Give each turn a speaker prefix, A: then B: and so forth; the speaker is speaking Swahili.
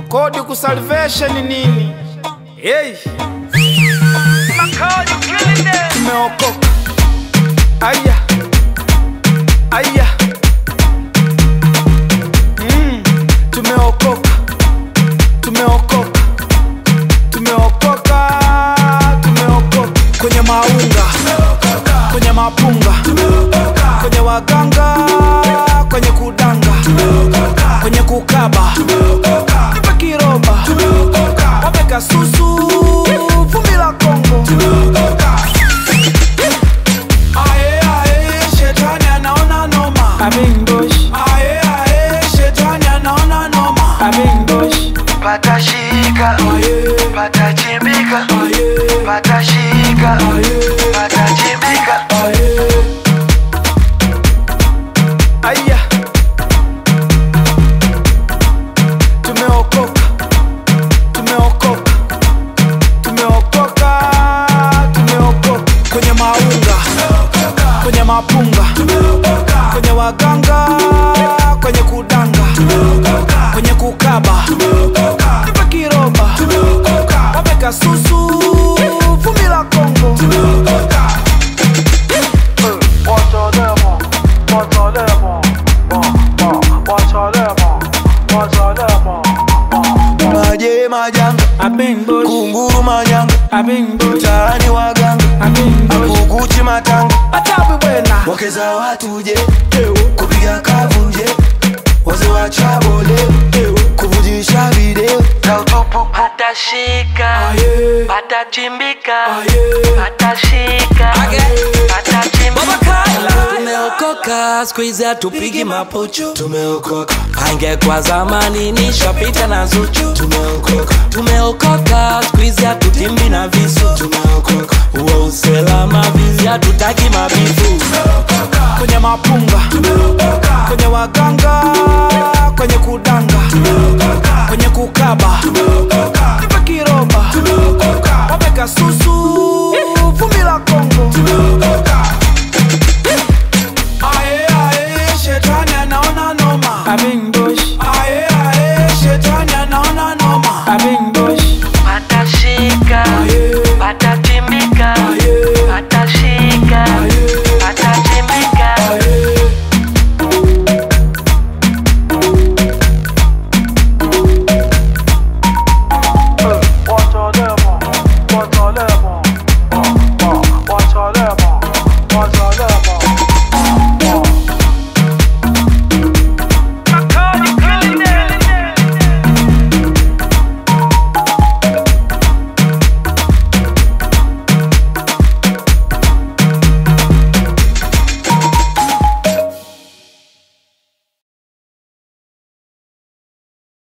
A: kodi ku salvation nini? Hey. Tumeokoka. Aya. Aya. Mm. Tumeokoka. Tumeokoka. Tumeokoka. Tumeokoka. Kwenye maunga. Kwenye mapunga. Kwenye waganga. Kwenye kudanga. Kwenye kukaba. Nipe kiroba. Wameka susu. Vumbi la Kongo. Ae, ae, shetani anaona noma. Ae, ae, shetani anaona noma.
B: patashika
A: Aye,
B: patachimbika
A: aye,
B: patashika
A: aye.
B: patachimbika
A: Aye. Aya. Tumeokoka. Tumeokoka. Tumeokoka. Tumeokoka. Kwenye maunga. Kwenye mapunga. Kwenye waganga. Kwenye kudanga. Kwenye kukaba. Nipe kiroba. Wameka susu. Vumbi la Kongo.
B: maje majanga
A: Abengosh.
B: kunguru manyanga
A: Abengosh.
B: mtaani waganga
A: Abengosh.
B: akukuchi matanga
A: Atabu bwena.
B: wakeza watuje kupiga kavunje waze wachabole kuvujisha video za utupu patashika
A: Aye.
B: patachimbika
A: Aye.
B: patashika patachimbika
C: tumeokoka skuizi hatupigi mapuchu
B: tumeokoka
C: angekwa zamani nishapita na zuchu
B: tumeokoka
C: tumeokoka skuizi hatutimbi na visu
B: tumeokoka
C: uwe uselama vizi hatutaki mabifu
A: kwenye mapunga kwenye waganga kwenye kudanga kwenye kukaba nipe kiroba wameka susu